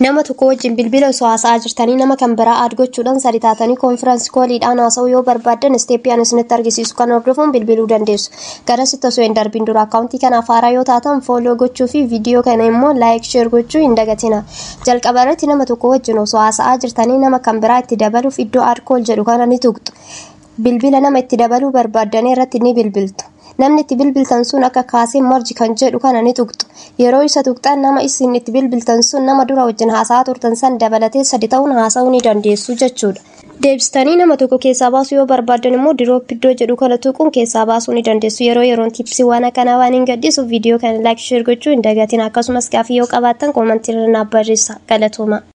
nama tokko wajjin bilbila osoo haasa'aa jirtanii nama kan biraa aad gochuudhaan sadi taatanii koonfiraansi kooliidhaan haasa'uu yoo barbaaddan isteeppiyaan isinitti argisiisu kan hordofuun bilbiluu dandeessu. Garasitti osoo hin darbiin dura akkaawuntii kanaaf haaraa yoo taatan fooloo gochuu fi viidiyoo kana immoo laayik sheer gochuu hin dagatina. Jalqaba irratti nama tokko wajjin osoo haasa'aa jirtanii nama kan biraa itti dabaluuf iddoo aad kool jedhu kana ni tuqxu. Bilbila nama itti dabaluu barbaaddanii irratti ni bilbiltu. Namni itti bilbiltan sun akka kaasee marji kan jedhu kana ni tuqxu. Yeroo isa tuqxan nama isin itti bilbiltan sun nama dura wajjin haasa'aa turtan san dabalatee sadi ta'uun haasa'uu ni dandeessu jechuudha. Deebistanii nama tokko keessaa baasuu yoo barbaaddan immoo diroop iddoo jedhu kana tuquun keessaa baasuu ni dandeessu. Yeroo yeroon tiipsii waan akkanaa waan hin gaddisuuf viidiyoo kana laayik sheer gochuu hin dagatin akkasumas gaaffii yoo qabaattan koomantii irra naaf barreessaa. Galatooma.